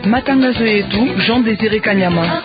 Matangazo yetu Jean Desire Kanyama.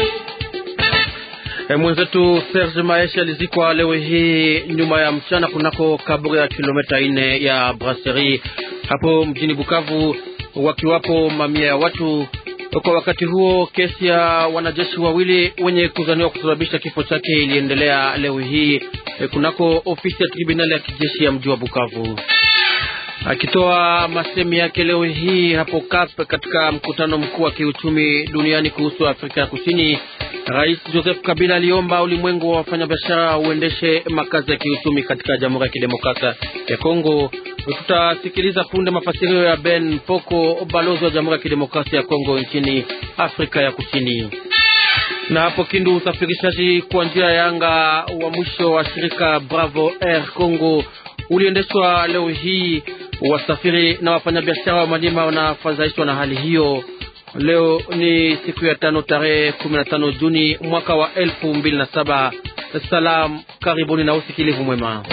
E, mwenzetu Serge Maesha alizikwa leo hii nyuma ya mchana kunako kaburi ya kilomita ine ya Brasserie hapo mjini Bukavu, wakiwapo mamia ya watu. Kwa wakati huo, kesi ya wanajeshi wawili wenye kuzaniwa kusababisha kifo chake iliendelea leo hii e, kunako ofisi ya tribunali ya kijeshi ya mji wa Bukavu. Akitoa masemi yake leo hii hapo Kap katika mkutano mkuu wa kiuchumi duniani kuhusu Afrika ya Kusini, Rais Joseph Kabila aliomba ulimwengu wa wafanyabiashara uendeshe makazi ya kiuchumi katika Jamhuri ya Kidemokrasia ya Kongo. Tutasikiliza punde mafasirio ya Ben Poko, balozi wa Jamhuri ya Kidemokrasia ya Kongo nchini Afrika ya Kusini. Na hapo Kindu, usafirishaji kwa njia ya anga wa mwisho wa shirika Bravo Air Congo uliendeshwa leo hii. Wasafiri na wafanyabiashara wa Manyema wanafadhaishwa na hali hiyo. Leo ni siku ya tano tarehe 15 Juni mwaka wa elfu mbili na saba. Salam, karibuni na usikilivu mwema.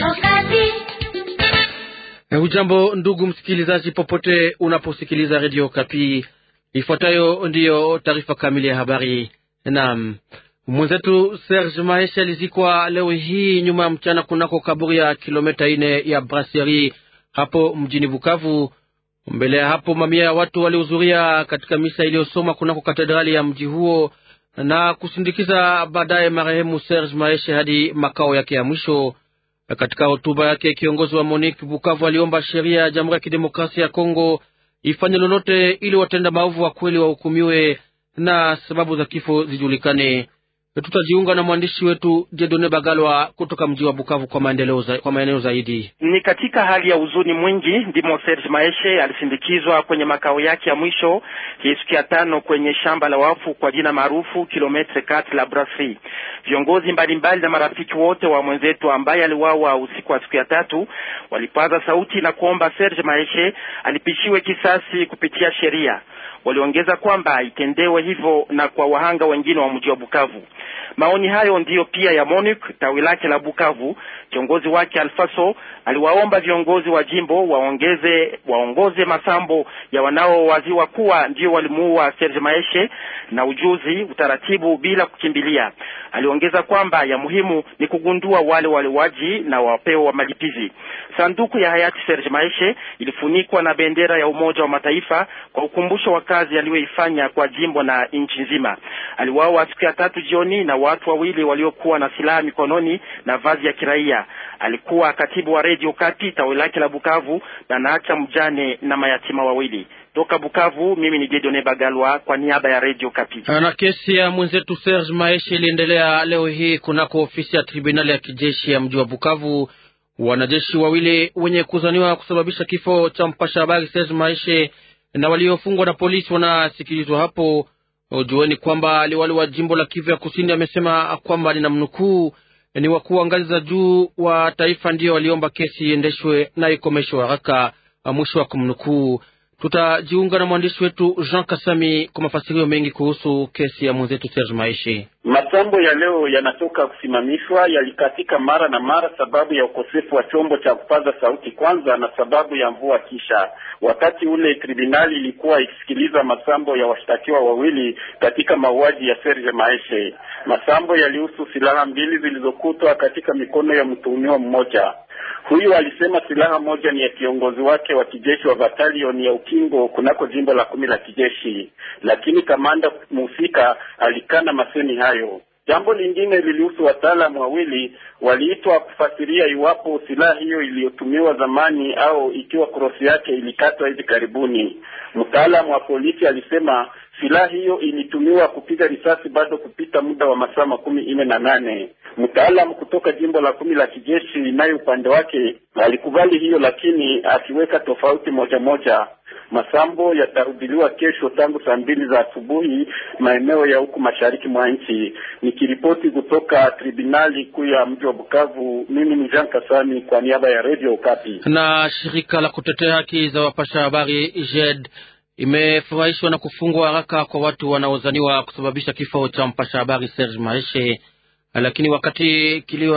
Hujambo ndugu msikilizaji, popote unaposikiliza redio Kapi. Ifuatayo ndiyo taarifa kamili ya habari. Naam, mwenzetu Serge Maesha alizikwa leo hii nyuma ya mchana kunako kaburi ya kilomita ine ya Brasserie hapo mjini Bukavu. Mbele ya hapo mamia ya watu walihudhuria katika misa iliyosoma kunako katedrali ya mji huo na kusindikiza baadaye marehemu Serge Maeshe hadi makao yake ya mwisho. Katika hotuba yake, kiongozi wa Monique Bukavu aliomba sheria ya Jamhuri ya Kidemokrasia ya Kongo ifanye lolote ili watenda maovu wa kweli wahukumiwe na sababu za kifo zijulikane. Tutajiunga na mwandishi wetu Jedone Bagalwa kutoka mji wa Bukavu kwa maendeleo za, kwa maeneo zaidi. Ni katika hali ya huzuni mwingi ndimo Serge Maeshe alisindikizwa kwenye makao yake ya mwisho hii siku ya tano kwenye shamba la wafu kwa jina maarufu kilometre kat la Brasserie. Viongozi mbalimbali na marafiki wote wa mwenzetu ambaye aliwawa usiku wa siku ya tatu walipaza sauti na kuomba Serge Maeshe alipishiwe kisasi kupitia sheria. Waliongeza kwamba itendewe hivyo na kwa wahanga wengine wa mji wa Bukavu. Maoni hayo ndiyo pia ya Monique tawi lake la Bukavu. Kiongozi wake Alfaso aliwaomba viongozi wa jimbo waongeze waongoze masambo ya wanaowaziwa kuwa ndio walimuua Serge Maeshe na ujuzi, utaratibu bila kukimbilia. Aliongeza kwamba ya muhimu ni kugundua wale waliwaji na wapewa wa malipizi. Sanduku ya hayati Serge Maeshe ilifunikwa na bendera ya Umoja wa Mataifa kwa ukumbusho wa kazi aliyoifanya kwa jimbo na nchi nzima. Aliwawa siku ya tatu jioni na watu wawili waliokuwa na silaha mikononi na vazi ya kiraia. Alikuwa katibu wa Radio Kapi tawi lake la Bukavu na naacha mjane na mayatima wawili. Toka Bukavu, mimi ni Jedone Bagalwa kwa niaba ya Radio Kapi. Na kesi ya mwenzetu Serge Maeshe iliendelea leo hii kunako ofisi ya tribunali ya kijeshi ya mji wa Bukavu. Wanajeshi wawili wenye kuzaniwa kusababisha kifo cha mpasha habari Serge Maeshe na waliofungwa na polisi wanasikilizwa hapo. Jueni kwamba liwali wa jimbo la Kivu ya Kusini amesema kwamba ninamnukuu, ni wakuu wa ngazi za juu wa taifa ndio waliomba kesi iendeshwe na ikomeshwe haraka, mwisho wa kumnukuu. Tutajiunga na mwandishi wetu Jean Kasami kwa mafasirio mengi kuhusu kesi ya mwenzetu Serge Maishe. Masambo ya leo yanatoka kusimamishwa, yalikatika mara na mara sababu ya ukosefu wa chombo cha kupaza sauti kwanza, na sababu ya mvua. Kisha wakati ule tribunali ilikuwa ikisikiliza masambo ya washtakiwa wawili katika mauaji ya Serge Maeshe. Masambo yalihusu silaha mbili zilizokutwa katika mikono ya mtuhumiwa mmoja. Huyu alisema silaha moja ni ya kiongozi wake wa kijeshi wa batalioni ya ukingo kunako jimbo la kumi la kijeshi, lakini kamanda mhusika alikana masemi hayo. Jambo lingine lilihusu wataalamu wawili waliitwa kufasiria iwapo silaha hiyo iliyotumiwa zamani au ikiwa krosi yake ilikatwa hivi karibuni. Mtaalamu wa polisi alisema silaha hiyo ilitumiwa kupiga risasi bado kupita muda wa masaa makumi nne na nane. Mtaalamu kutoka jimbo la kumi la kijeshi naye upande wake alikubali hiyo, lakini akiweka tofauti moja moja. Masambo yatarudiliwa kesho tangu saa mbili za asubuhi maeneo ya huku mashariki mwa nchi. Nikiripoti kutoka tribunali kuu ya mji wa Bukavu, mimi ni Jean Kasami kwa niaba ya Radio Okapi. Na shirika la kutetea haki za wapasha habari JED imefurahishwa na kufungwa haraka kwa watu wanaozaniwa kusababisha kifo cha mpasha habari Serge Maeshe, lakini wakati kilio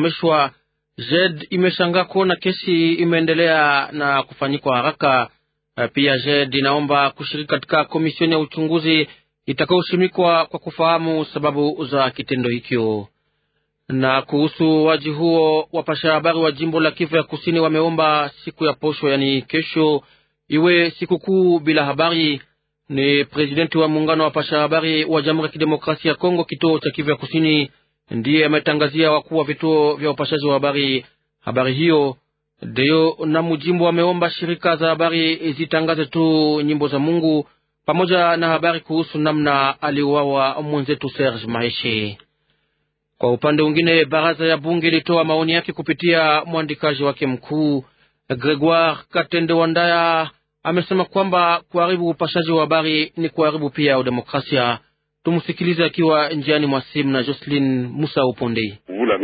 akiyakomeshwa, JED imeshangaa kuona kesi imeendelea na kufanyikwa haraka. Pia JED inaomba kushiriki katika komisioni ya uchunguzi itakayoshimikwa kwa kufahamu sababu za kitendo hicho. Na kuhusu waji huo, wapasha habari wa jimbo la Kivu ya kusini wameomba siku ya posho, yani kesho, iwe sikukuu bila habari. Ni presidenti wa muungano wa wapasha habari wa Jamhuri ya Kidemokrasia ya Kongo, kituo cha Kivu ya kusini, ndiye ametangazia wakuu wa vituo vya upashaji wa habari habari hiyo. Deo na Mujimbo wameomba shirika za habari zitangaze tu nyimbo za Mungu pamoja na habari kuhusu namna aliuawa mwenzetu Serge Maheshe. Kwa upande mwingine, baraza ya bunge ilitoa maoni yake kupitia mwandikaji wake mkuu Gregoire Katende Wandaya. Amesema kwamba kuharibu upashaji wa habari ni kuharibu pia udemokrasia. Tumsikilize akiwa njiani mwa simu na Jocelyn Musa Upondei.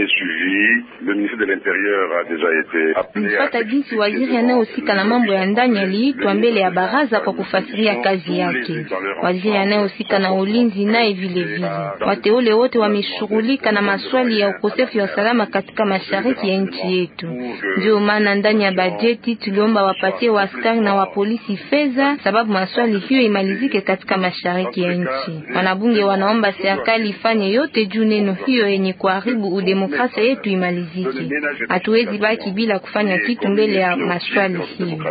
Mfata jinsi waziri anayehusika na mambo ya ndani aliitwa mbele ya baraza kwa kufasiria kazi yake. Waziri anayehusika na ulinzi naye vile vile. Wateule wote wameshughulika na maswali ya ukosefu wa usalama katika mashariki ya nchi yetu. Ndio maana ndani ya bajeti tuliomba wapatie waaskari na wapolisi fedha, sababu maswali hiyo imalizike katika mashariki ya nchi. Wanabunge wanaomba serikali ifanye yote juu neno hiyo yenye kuharibu udemokrasia yetu imalizike. Hatuwezi baki bila kufanya kitu mbele ya maswali hiyo.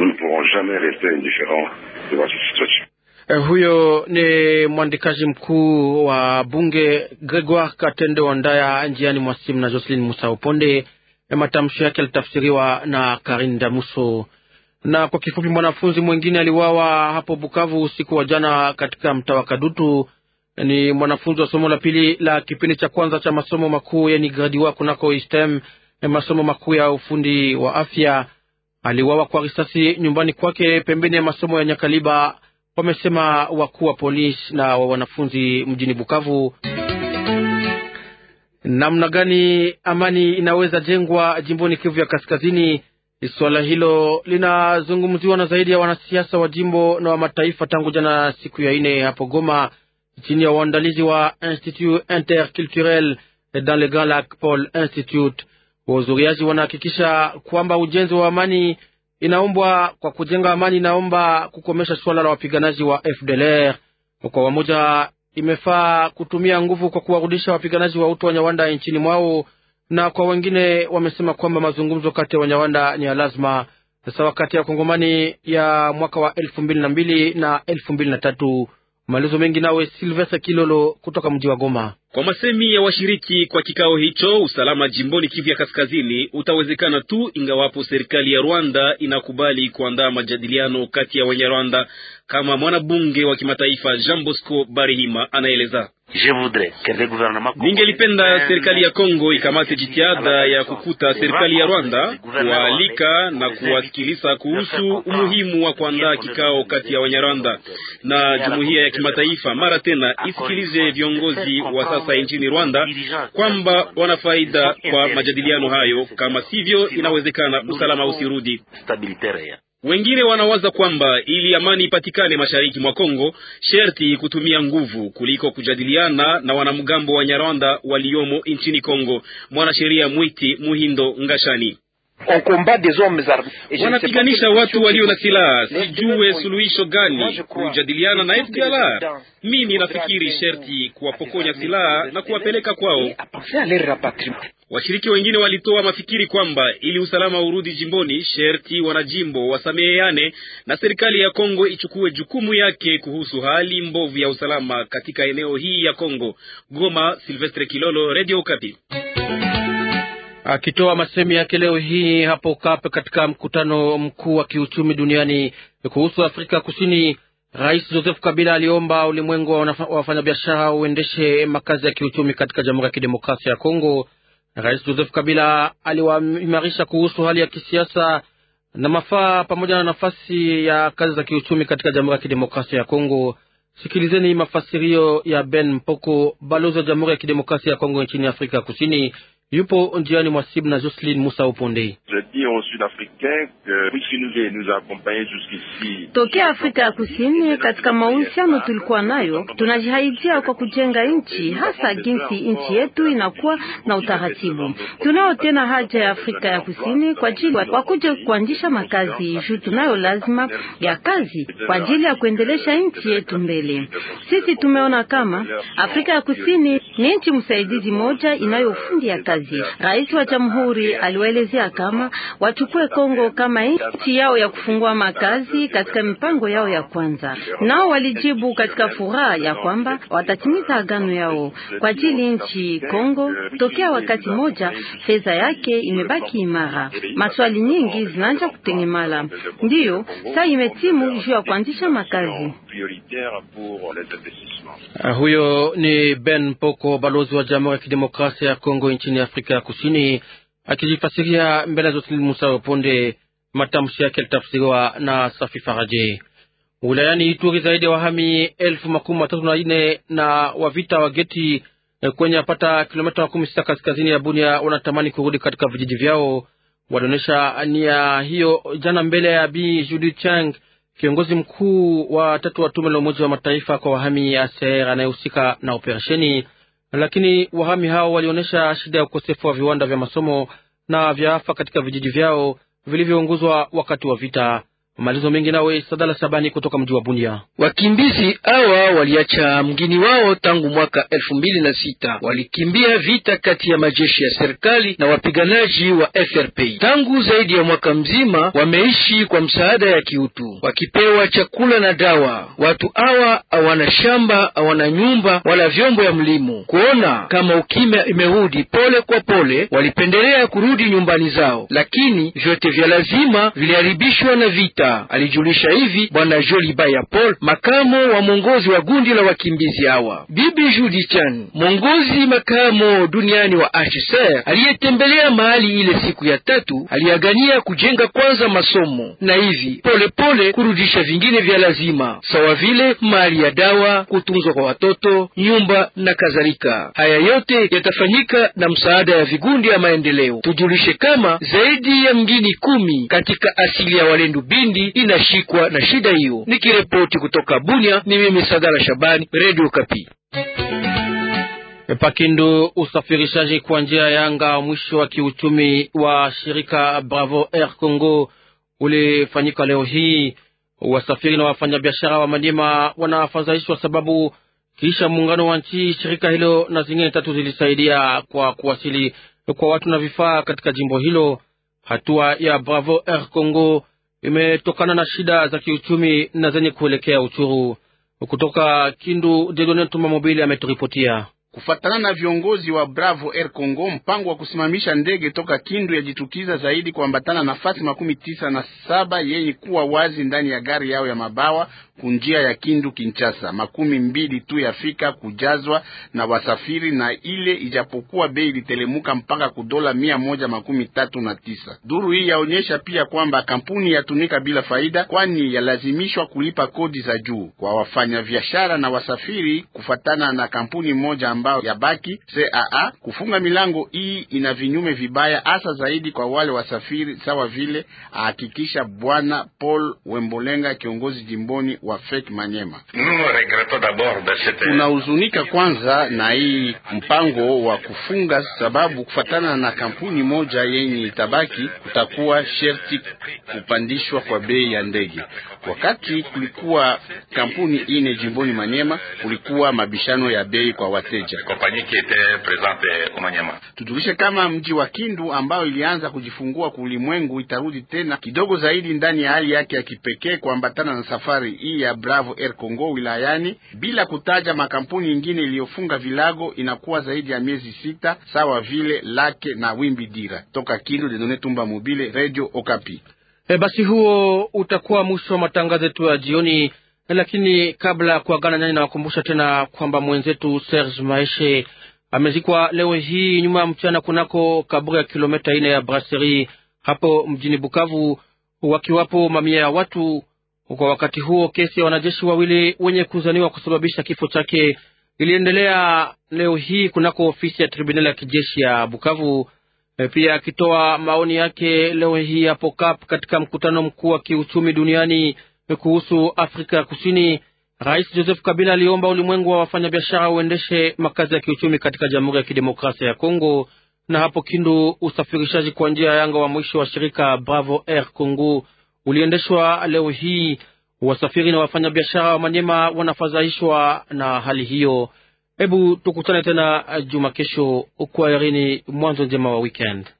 Eh, huyo ni mwandikaji mkuu wa bunge Gregoire Katende Wandaya njiani mwa simu na Jocelyn Musa Uponde. Eh, matamshi yake yalitafsiriwa na Karin Damuso. Na kwa kifupi, mwanafunzi mwingine aliwawa hapo Bukavu usiku wa jana katika mtaa wa Kadutu. Ni mwanafunzi wa somo la pili la kipindi cha kwanza cha masomo makuu yani gradi wa kunako STEM, masomo makuu ya ufundi wa afya. Aliwawa kwa risasi nyumbani kwake pembeni ya masomo ya Nyakaliba, wamesema wakuu wa polisi na wa wanafunzi mjini Bukavu. Namna gani amani inaweza jengwa jimboni Kivu ya Kaskazini? Swala hilo linazungumziwa na zaidi ya wanasiasa wa jimbo na wa mataifa tangu jana siku ya ine hapo Goma, chini ya uandalizi wa Institut Interculturel dans le Grand Lac Paul Institute. Wahudhuriaji wanahakikisha kwamba ujenzi wa amani inaombwa kwa kujenga amani inaomba kukomesha suala la wapiganaji wa FDLR. Kwa wamoja, imefaa kutumia nguvu kwa kuwarudisha wapiganaji wa utu wa Nyawanda nchini mwao, na kwa wengine wamesema kwamba mazungumzo kati ya Wanyawanda ni ya lazima, sawa kati ya Kongomani ya mwaka wa elfu mbili na mbili na elfu mbili na tatu. Maelezo mengi nawe Silvestre Kilolo kutoka mji wa Goma. Kwa masemi ya washiriki kwa kikao hicho, usalama jimboni Kivu ya Kaskazini utawezekana tu ingawapo serikali ya Rwanda inakubali kuandaa majadiliano kati ya Wanyarwanda, kama mwanabunge wa kimataifa Jean Bosco Barihima anaeleza. Ningelipenda serikali ya Kongo ikamate jitihada ya kukuta serikali ya Rwanda, kuwaalika na kuwasikiliza kuhusu umuhimu wa kuandaa kikao kati ya Wanyarwanda na jumuiya ya kimataifa. Mara tena isikilize viongozi wa sasa nchini Rwanda kwamba wana faida kwa majadiliano hayo, kama sivyo inawezekana usalama usirudi. Wengine wanawaza kwamba ili amani ipatikane mashariki mwa Kongo, sherti kutumia nguvu kuliko kujadiliana na wanamgambo wa Nyarwanda waliomo nchini Kongo. Mwanasheria Mwiti Muhindo Ngashani wanapiganisha watu walio na silaha, sijue suluhisho gani kujadiliana na FDLR. Mimi nafikiri sherti kuwapokonya silaha na kuwapeleka kwao. Washiriki wengine walitoa mafikiri kwamba ili usalama urudi jimboni, sherti wanajimbo wasameheane na serikali ya Kongo ichukue jukumu yake kuhusu hali mbovu ya usalama katika eneo hii ya Kongo. Goma, Silvestre Kilolo, Radio Okapi. Akitoa masemi yake leo hii hapo Kape katika mkutano mkuu wa kiuchumi duniani kuhusu Afrika Kusini, Rais Joseph Kabila aliomba ulimwengu wa wafanyabiashara uendeshe makazi ya kiuchumi katika Jamhuri ya Kidemokrasia ya Kongo. Rais Joseph Kabila aliwaimarisha kuhusu hali ya kisiasa na mafaa pamoja na nafasi ya kazi za kiuchumi katika Jamhuri ya Kidemokrasia ya Kongo. Sikilizeni mafasirio ya Ben Mpoko, balozi wa Jamhuri ya Kidemokrasia ya Kongo nchini Afrika Kusini, yupo njiani mwa simu na Jocelyn Musa Uponde. Tokea Afrika ya Kusini, katika mahusiano tulikuwa nayo, tunajihaidia kwa kujenga nchi, hasa jinsi nchi yetu inakuwa na utaratibu. Tunao tena haja ya Afrika ya Kusini kwa ajili wakuje kuanzisha makazi juu tunayo lazima ya kazi kwa ajili ya kuendelesha nchi yetu mbele. Sisi tumeona kama Afrika ya Kusini ni nchi msaidizi moja inayofundi ya kazi. Rais wa Jamhuri aliwaelezea kama wachukue Kongo kama nchi yao ya kufungua makazi katika mipango yao ya kwanza. Nao walijibu katika furaha ya kwamba watatimiza agano yao kwa ajili nchi Kongo. Tokea wakati moja fedha yake imebaki imara, maswali nyingi zinaanza kutengemala, ndiyo saa imetimu juu ya kuanzisha makazi. Uh, huyo ni Ben Poko, balozi wa Jamhuri ya Kidemokrasia ya Kongo nchini Afrika ya Kusini, akijifasiria mbele ya Jocelyn Musa Ponde. Matamshi yake yalitafsiriwa na Safi Faraje. Wilayani Ituri, zaidi ya wahami elfu makumi matatu na nne na wavita wa geti kwenye apata kilomita makumi sita kaskazini ya Bunia wanatamani kurudi katika vijiji vyao. Walionyesha nia hiyo jana mbele ya Bi Judith Chang, kiongozi mkuu wa tatu wa tume la Umoja wa Mataifa kwa wahami ACR anayehusika na operesheni. Lakini wahami hao walionyesha shida ya ukosefu wa viwanda vya masomo na vya afa katika vijiji vyao vilivyounguzwa wakati wa vita. Malizo mengi nawe Sadala Sabani kutoka mji wa Bunia. Wakimbizi hawa waliacha mgini wao tangu mwaka elfu mbili na sita. Walikimbia vita kati ya majeshi ya serikali na wapiganaji wa FRP. Tangu zaidi ya mwaka mzima wameishi kwa msaada ya kiutu, wakipewa chakula na dawa. Watu hawa hawana shamba, hawana nyumba wala vyombo ya mlimo. Kuona kama ukimya imerudi pole kwa pole, walipendelea kurudi nyumbani zao, lakini vyote vya lazima viliharibishwa na vita. Alijulisha hivi bwana Joli Baya Paul, makamo wa mwongozi wa gundi la wakimbizi hawa. Bibi Judi Chan, mwongozi makamo duniani wa HCR, aliyetembelea mahali ile siku ya tatu, aliagania kujenga kwanza masomo na hivi pole pole kurudisha vingine vya lazima sawa vile mali ya dawa, kutunzwa kwa watoto, nyumba na kadhalika. Haya yote yatafanyika na msaada ya vigundi ya maendeleo. Tujulishe kama zaidi ya mgini kumi katika asili ya Walendu Bindi inashikwa na shida hiyo. Nikiripoti kutoka Bunia, ni mimi Sadala Shabani, Radio Kapi. Pakindu, usafirishaji kwa njia ya anga mwisho wa kiuchumi wa shirika Bravo Air Congo ulifanyika leo hii. Wasafiri na wafanyabiashara wa Maniema wanafadhaishwa sababu kisha muungano wa nchi, shirika hilo na zingine tatu zilisaidia kwa kuwasili kwa watu na vifaa katika jimbo hilo. Hatua ya Bravo Air Congo imetokana na shida za kiuchumi na zenye kuelekea uchuru. Kutoka Kindu, Dedone Tuma Mobili ameturipotia. Kufatana na viongozi wa Bravo Air Congo, mpango wa kusimamisha ndege toka Kindu yajitukiza zaidi kuambatana nafasi makumi tisa na saba yenye kuwa wazi ndani ya gari yao ya mabawa kunjia ya Kindu Kinshasa. Makumi mbili tu yafika kujazwa na wasafiri, na ile ijapokuwa bei ilitelemuka mpaka kudola mia moja makumi tatu na tisa. Duru hii yaonyesha pia kwamba kampuni yatumika bila faida, kwani yalazimishwa kulipa kodi za juu kwa wafanyabiashara na wasafiri, kufatana na kampuni moja ambao yabaki CAA kufunga milango hii ina vinyume vibaya, hasa zaidi kwa wale wasafiri, sawa vile ahakikisha Bwana Paul Wembolenga, kiongozi jimboni wa FEC Manyema. Tunahuzunika kwanza na hii mpango wa kufunga, sababu kufatana na kampuni moja yenye itabaki, kutakuwa sherti kupandishwa kwa bei ya ndege. Wakati kulikuwa kampuni ine jimboni Manyema, kulikuwa mabishano ya bei kwa wateja. Tujulishe kama mji wa Kindu ambao ilianza kujifungua kwa ulimwengu itarudi tena kidogo zaidi ndani ya hali yake ya kipekee kuambatana na safari hii ya Bravo Air Congo wilayani, bila kutaja makampuni ingine iliyofunga vilago. Inakuwa zaidi ya miezi sita, sawa vile Lake na Wimbi Dira. Toka Kindu, Dedone Tumba Mobile, Radio Okapi. E, basi huo utakuwa mwisho wa matangazo yetu ya jioni, lakini kabla ya kuagana nani, nawakumbusha tena kwamba mwenzetu Serge Maeshe amezikwa leo hii nyuma ya mchana kunako kaburi ya kilomita ine ya Brasserie hapo mjini Bukavu, wakiwapo mamia ya watu. Kwa wakati huo kesi ya wanajeshi wawili wenye kuzaniwa kusababisha kifo chake iliendelea leo hii kunako ofisi ya tribunali ya kijeshi ya Bukavu. Pia akitoa maoni yake leo hii hapo Kap katika mkutano mkuu wa kiuchumi duniani kuhusu Afrika ya Kusini, Rais Joseph Kabila aliomba ulimwengu wa wafanyabiashara uendeshe makazi ya kiuchumi katika Jamhuri ya Kidemokrasia ya Kongo. Na hapo Kindu, usafirishaji kwa njia ya yanga wa mwisho wa shirika Bravo Air Congo uliendeshwa leo hii. Wasafiri na wafanyabiashara wa Manyema wanafadhaishwa na hali hiyo. Hebu tukutane tena juma kesho. Kwa herini, mwanzo njema wa weekend.